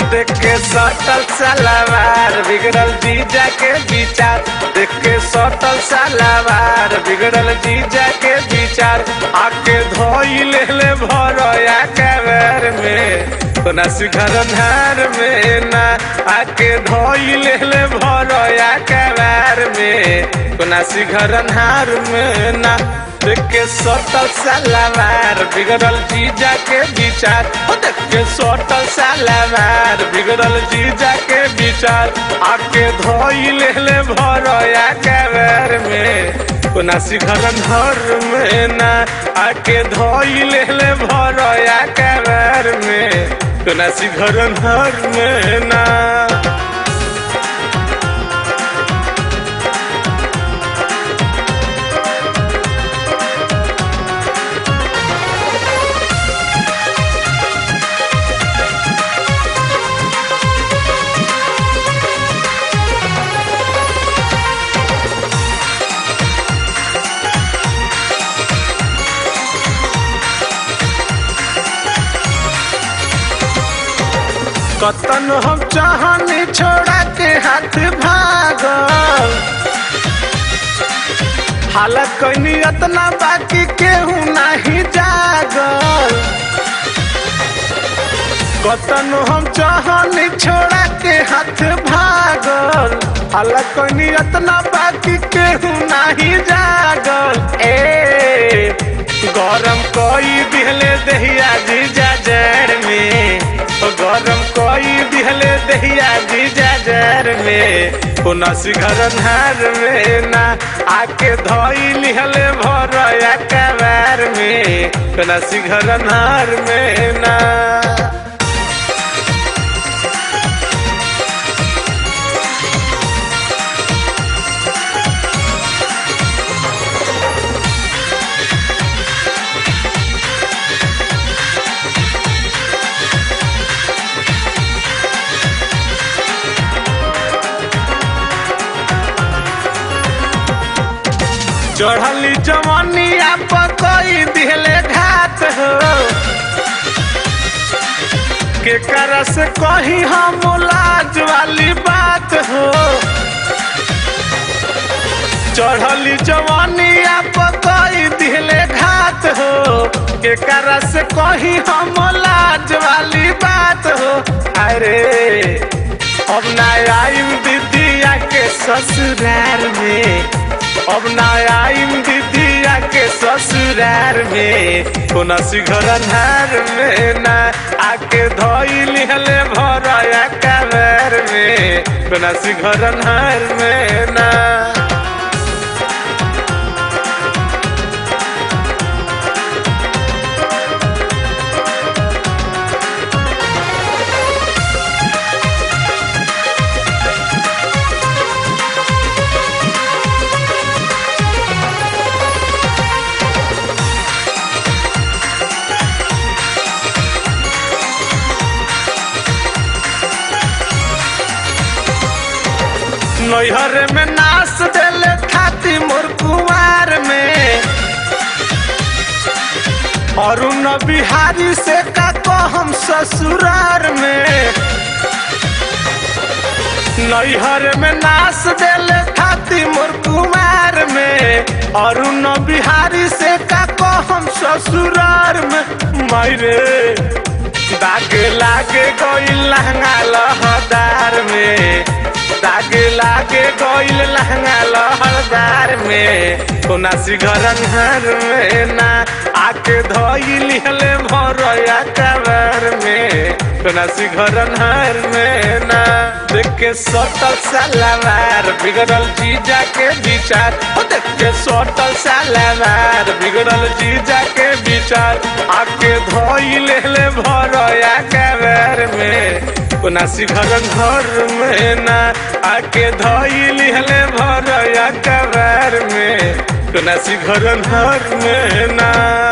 देख के सटल सलावार बिगड़ल जीजा के विचार देख के सटल सलावार बिगड़ल जीजा के विचार आके धोई ले ले भरया कबर में कोना शिखर धार में ना आके धोई ले ले भरया कबर में कोना शिखर धार में ना देख के सटल सलावार बिगड़ल जीजा के विचार ओ देख के सटल सलावार बिगड़ल जीजा के विचार आके धोई ले ले भरया कबर में कोना शिखर धर में ना आके धोई ले ले भरया कबर में कोना शिखर धर में ना कतन हम चाहनी छोड़ा के हाथ भागल हालत कैनी अतना बाकी केहू नहीं जागल कतन हम चाहनी छोड़ा के हाथ भागल हालत कैनी अतना बाकी केहू नहीं जागल ए गरम कोई दिहले दहिया जीजा जड़ में ओ गरम कोई दिहले दहिया जीजा जड़ में कोना शिखर धार में ना आके धोई लिहले भरया कबार में कोना शिखर धार में ना चढ़ली जवानिया पकई दिहले घात हो के कर से कही हम लाज वाली बात हो चढ़ली जवानिया पकई दिहले घात हो के कर से कही हम लाज वाली बात हो अरे अब ना आईम दीदिया के ससुराल में अब ना आईम दीदिया के ससुरार में कोना शिखर धार में ना आके धोई लिहले भरया कबर में कोना शिखर धार में ना नैहर में नाच देले खाती मोर कुमार में अरुण बिहारी से का हम ससुरार में नैहर में नाच देले खाती मोर कुमार में अरुण बिहारी से का हम ससुरार में मायरे दाग लागे गई लहंगा लहदार में दाग लागे गईल लहंगा लहरदार में कोना सिगरन हर में ना आके धोई लिहले भरया कबर में कोना सिगरन हर में ना देख के सटल सलावार बिगड़ल जीजा के विचार ओ देख के सटल सलावार बिगड़ल जीजा के विचार आके धोई लेले भरया कबर में कोना शिखर घर में ना आके धोई लिहले भरया कबर में कोना शिखर घर में ना